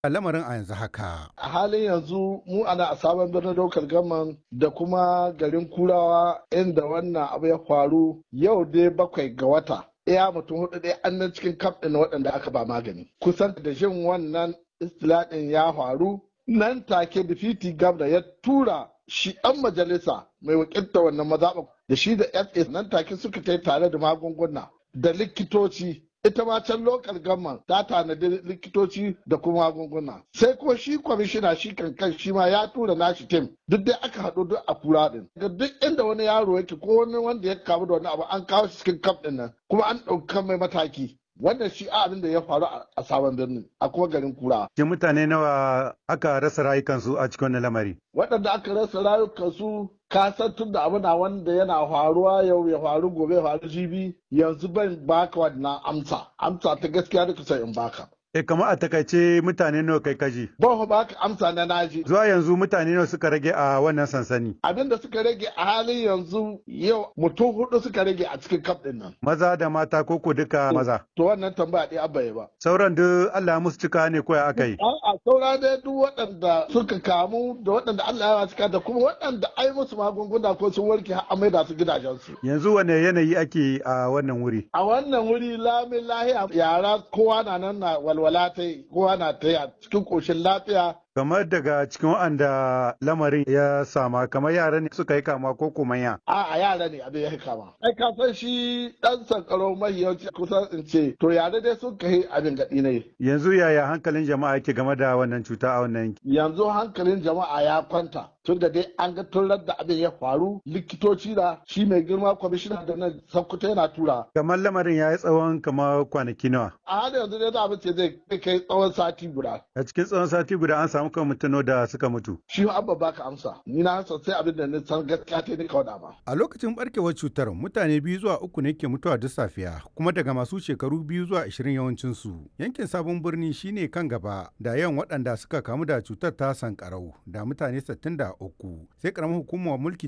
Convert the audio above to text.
lamarin a yanzu haka. A halin yanzu mu ana a sabon birnin daukar gaman da kuma garin kurawa inda wannan abu ya faru yau dai bakwai ga wata. Iya mutum hudu dai an nan cikin kaf ɗin waɗanda aka ba magani. Kusan da jin wannan istilaɗin ya faru nan take difiti gabda ya tura shi ɗan majalisa mai wakilta wannan mazaɓa da shi da FA nan take suka kai tare da magunguna da likitoci ita ma can lokal gamman ta tanadi likitoci da kuma magunguna sai ko shi kwamishina shi kankan shi ma ya tura nashi tim duk dai aka haɗu duk a kura din ga duk inda wani yaro yake ko wani wanda ya kamu da wani abu an kawo shi cikin kaf din nan kuma an ɗauka mai mataki wannan shi abin da ya faru a sabon birnin a kuma garin kura. Ke mutane nawa aka rasa rayukansu a cikin wannan lamari? Waɗanda aka rasa rayukansu ka san tun da abu na wanda yana faruwa yau ya faru gobe ya faru jibi yanzu ban baka wannan amsa amsa ta gaskiya da kusa in baka. E kamar a takaice mutane nawa kai kaji? Ban baka amsa na naji. Zuwa yanzu mutane nawa suka rage a wannan sansani? Abin da suka rage a halin yanzu yau mutum hudu suka rage a cikin kaf din nan. Maza da mata ko ko duka maza? To wannan tambaya ɗaya abba ba. Sauran duk Allah musu cika ne ko ya aka yi? A'a saura dai duk waɗanda suka kamu da waɗanda Allah ya cika da kuma waɗanda ai musu magunguna ko sun warke har amai da su gidajensu. Yanzu wane yanayi ake a wannan wuri? A wannan wuri lamin lahiya yara kowa na nan na walwala ta yi kowa na ta yi a cikin ƙoshin lafiya kamar daga cikin waɗanda lamarin ya sama kamar yara ne suka yi kama ko kuma ya a a yara ne abin ya yi kama ai ka san shi dan sankaro mahiyanci kusan in ce to yara dai sun kai abin gaɗi ne yanzu yaya hankalin jama'a yake game da wannan cuta a wannan yanki yanzu hankalin jama'a ya kwanta tun da dai an ga tun da abin ya faru likitoci da shi mai girma kwamishina da nan sankuta yana tura kamar lamarin ya yi tsawon kamar kwanaki nawa a hada yanzu dai da abin ce zai kai tsawon sati guda a cikin tsawon sati guda an samu kan mutano da suka mutu shi abba baka amsa ni na sai abin da ni san gaskiya ta ni kawai ba a lokacin barkewar cutar mutane biyu zuwa uku ne ke mutuwa duk safiya kuma daga masu shekaru biyu zuwa ashirin yawancin su yankin sabon birni shine kan gaba da yawan waɗanda suka kamu da cutar ta sankarau da mutane 63 sai karamar hukumar mulki